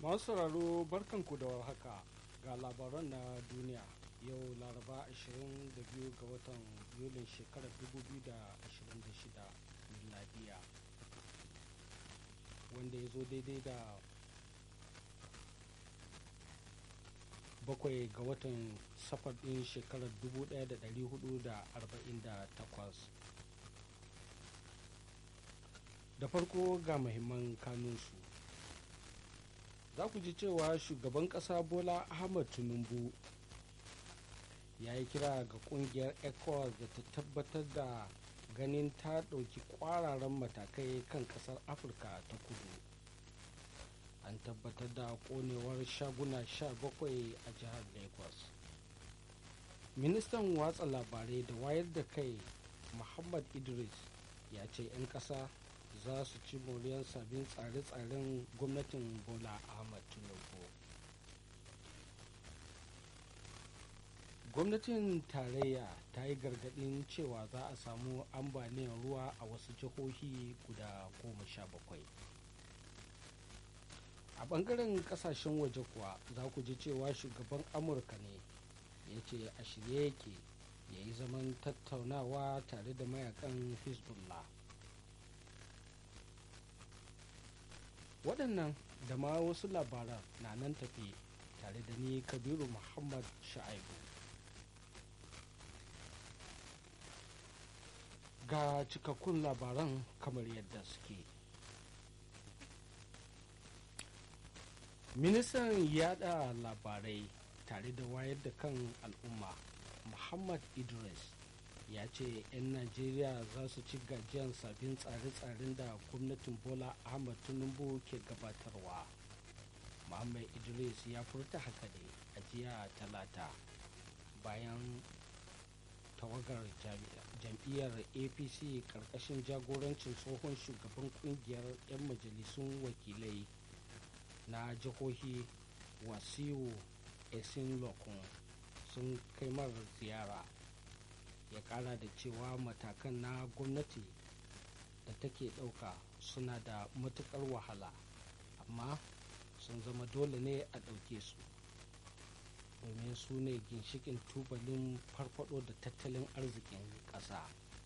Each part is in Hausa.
masu sauraro barkanku da warhaka ga labaran na duniya yau laraba 22 ga watan yulin shekarar 2026 miladiya wanda ya zo daidai da bakwai ga watan safar ɗin shekarar 1448 da farko ga muhimman kanunsu za ku ji cewa shugaban ƙasa bola ahmad tinubu ya yi kira ga kungiyar ecowas da ta tabbatar da ganin ta ɗauki ƙwararan matakai kan ƙasar afirka ta kudu an tabbatar da konewar shaguna 17 a jihar lagos ministan watsa labarai da wayar da kai muhammad idris ya ce 'yan ƙasa za su ci moriyar sabbin tsare-tsaren gwamnatin bola ahmad tinubu gwamnatin tarayya ta yi gargadin cewa za a samu ambaliyar ruwa a wasu jihohi guda goma sha bakwai a bangaren kasashen waje kuwa za ku ji cewa shugaban amurka ne ya ce a shirye yake ya yi zaman tattaunawa tare da mayakan hezbollah waɗannan da ma wasu labaran na nan tafi tare da ni kabiru muhammad sha'aibu ga cikakkun labaran kamar yadda suke ministan yada labarai tare da wayar da kan al'umma muhammad idris ya ce 'yan najeriya za su ci gajiyar sabbin tsare-tsaren da gwamnatin bola ahmad tinubu ke gabatarwa muhammad idris ya furta haka ne a jiya talata bayan tawagar jam'iyyar apc karkashin jagorancin tsohon shugaban kungiyar 'yan majalisun wakilai na jihohi wasiu esin lokun sun kai mara ziyara ya kara da cewa matakan na gwamnati da take ɗauka suna da matukar wahala amma sun zama dole ne a ɗauke su domin su ne ginshikin tubalin farfado da tattalin arzikin ƙasa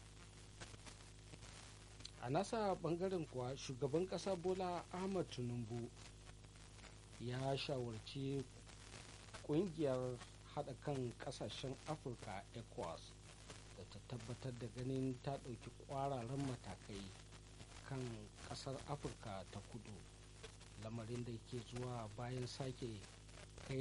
a nasa bangaren kuwa shugaban ƙasa bola ahmad tinubu ya shawarci ƙungiyar haɗa kan ƙasashen afirka ecowas da ta tabbatar da ganin ta ɗauki ƙwararren matakai kan ƙasar afirka ta kudu lamarin da ke zuwa bayan sake